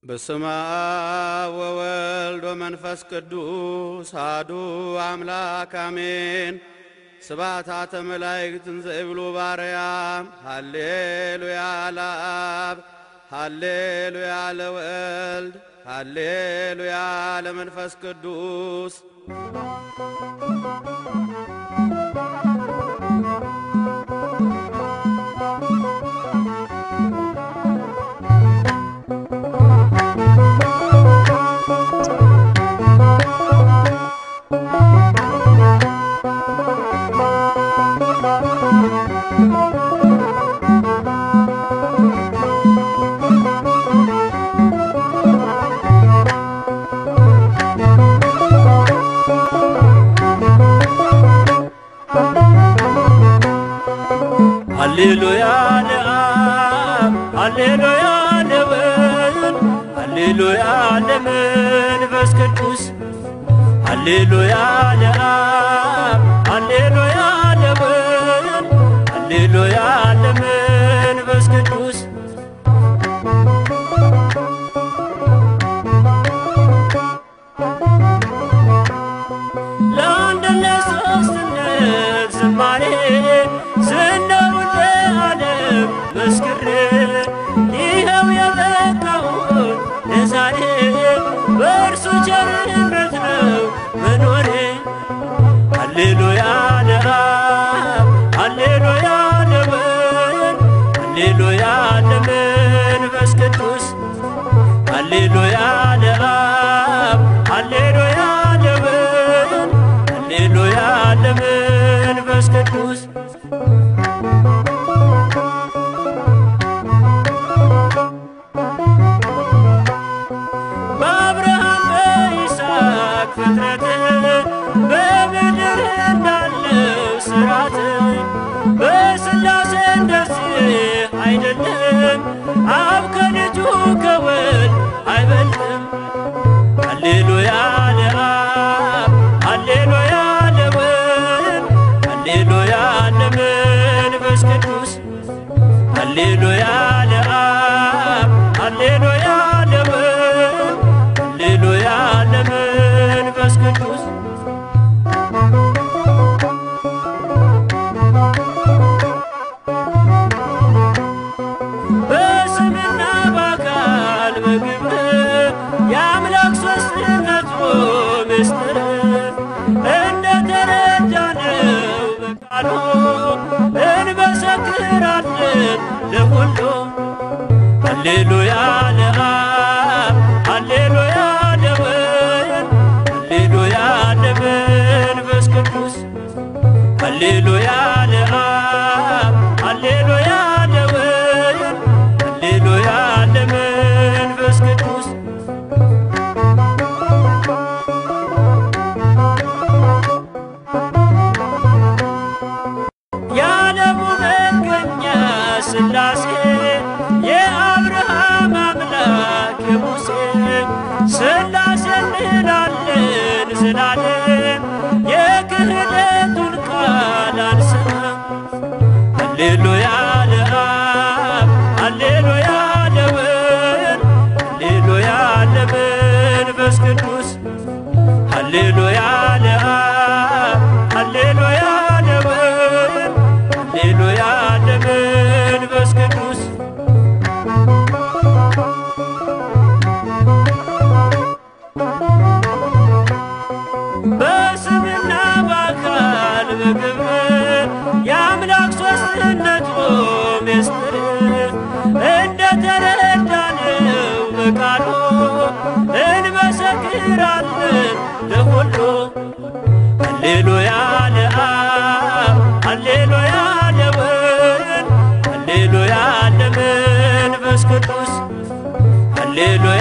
በስመ አብ ወወልድ ወመንፈስ ቅዱስ አሐዱ አምላክ አሜን። ስብሐታተ መላእክት እንዘ ይብሉ ባርያም ሃሌሉያ ለአብ ሃሌሉያ ለወልድ ሃሌሉያ ለመንፈስ ቅዱስ ሃሌሉያ ለአብ ሃሌሉያ ለወልድ ሃሌሉያ ለመንፈስ ቅዱስ ሃሌሉያ ለአብ ሃሌሉያ ለወልድ ሃሌሉያ ለመንፈስ ቅዱስ ለአንድነት ሦስትነት ዝማሬ ዝናውን ለዓለም መስክሬ ይኸው የበቃሁት ለዛሬ በእርሱ ቸርነት ነው መኖሬ። ሃሌሉያ ለአብ ሃሌሉያ ለወልድ ሃሌሉያ ለመንፈስ ቅዱስ ሃሌሉያ ለአብ ሃሌሉያ ለወልድ ሃሌሉያ ለመንፈስ ቅዱስ በአብርሃም በይስሐቅ ፍጥረት በምድር እንዳለው ስራት በሥላሴ እንደዚህ አይደለም። አብ ከልጁ ከወልድ አይበልጥም። ሃሌሉያ ለአብ ሃሌሉያ ለወልድ ሃሌሉያ ለመንፈስ ቅዱስ ሃሌሉያ ለአብ ሃሌሉያ ለወልድ ሃሌሉያ ለመንፈስ ቅዱስ በስምና በአካል በግብር የአምላክ ሦስትነቱ ምስጢር እንደ ተረዳነው በቃሉ እንመሰክራለን ለሁሉ ሃሌሉያ ለአብ ሃሌሉያ ለወልድ ሃሌሉያ ለመንፈስ ቅዱስ ሃሌሉያ ለአብ ሃሌሉያ ለወልድ ሃሌሉያ ለመንፈስ ቅዱስ የዓለሙ መገኛ ሥላሴ የአብርሃም አምላክ የሙሴ ሥላሴ እንላለን ስላለን የክህደቱን ቃል አንሰማም። ሃሌሉያ ለአብ ሃሌሉያ ለወልድ ሃሌሉያ ለመንፈስ ቅዱስ ሃሌሉያ ለአብ ሃሌሉያ ለወልድ ሃሌሉያ ለመንፈስ ቅዱስ በስምና በአካል በግብር የአምላክ ሦስትነቱ ምስጢር እንደ ተረዳነው በቃሉ እንመሰክራለን ለሁሉ ሃሌሉያ ለአብ ሃሌሉያ ለወልድ ሃሌሉያ ለመንፈስ ቅዱስ ሃሌሉያ